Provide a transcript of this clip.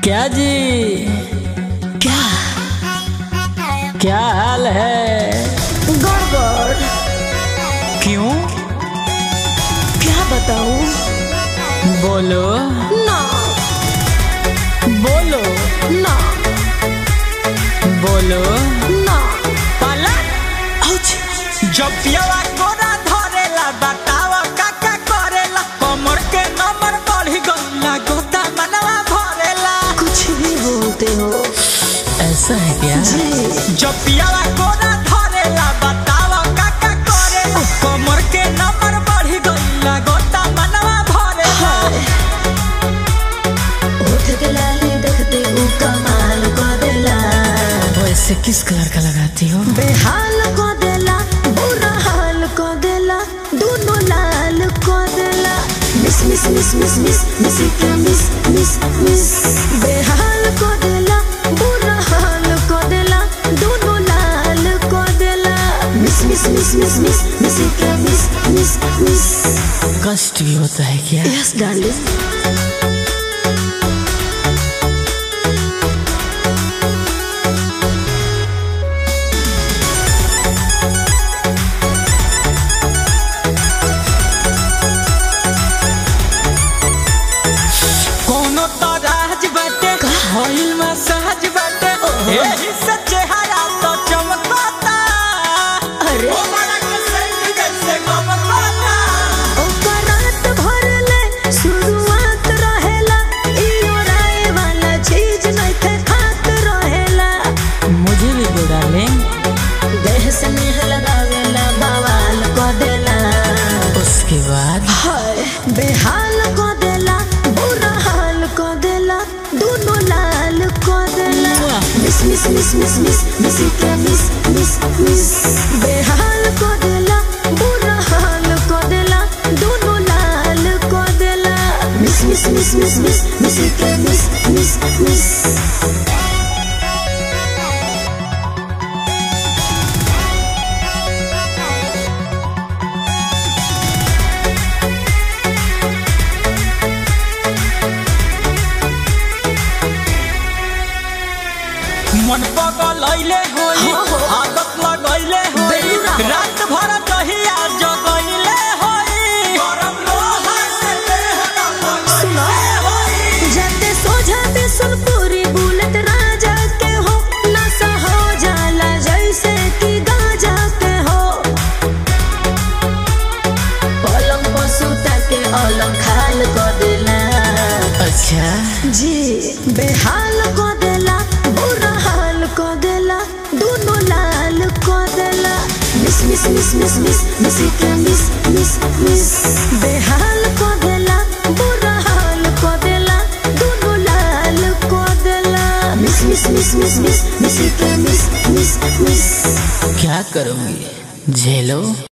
क्या जी क्या क्या हाल है गड़बड़ क्यों क्या बताऊं बोलो ना बोलो ना बोलो ना पलट आउच जब पियावा कोरा धरेला बतावा काका करेला कमर के नंबर बढ़ी गईला गोता मनवा भरेला कुछ भी बोलते हो ऐसा है क्या जी जब पियावा कोरा धरेला बतावा काका करेला कमर के नंबर बढ़ी गईला गोता मनवा भरेला उठ के लाली देखते वो कमाल को देला वैसे किस कलर का लगाती हो बेहाल को देला बुरा हाल को देला दोनों लाल को देला miss miss miss miss miss miss के मिस मिस मिस बेहाल को देला बुरा हाल को देला दोनों लाल को देला miss miss miss miss miss miss के मिस मिस मिस कष्ट भी होता है क्या यस डार्लिंग कोनो तो राज बाटे होइल मसाज बाटे एही से चेहरा तो चमकता अरे ओ बड़ा के सेंट जैसे गमकता ओकर रात भर ले शुरुआत रहेला इयो राय वाला चीज नइखे खात रहेला मुझे भी दो डार्लिंग देह से नेह लगावेला बवाल को देला उसके बाद हाय बेहाल को देला बुरा हाल को देला दोनों लाल को देला miss miss miss miss miss miss के मिस मिस मिस बेहाल को देला बुरा हाल को देला दोनों लाल को देला miss miss miss miss miss miss के मिस मिस मिस मन पगल अइले होई हाँ, हाँ। आदत लगैले होई बेलूरा हो। रात भर दहिया जगैले होई गरम लोहा से देह सुनो। होई जाते सो जाते सुन पूरी बुलेट राजा के हो नशा हो जाला जैसे कि गाजा के हो पलंग पर सुता के अलग खाल को देला अच्छा जी बेहाल को देला बुरा हाल को देला दोनों लाल को देला miss miss miss miss miss miss के मिस मिस मिस बेहाल को देला बुरा हाल को देला दोनों लाल को देला miss miss miss miss miss miss के मिस मिस मिस क्या करूंगी झेलो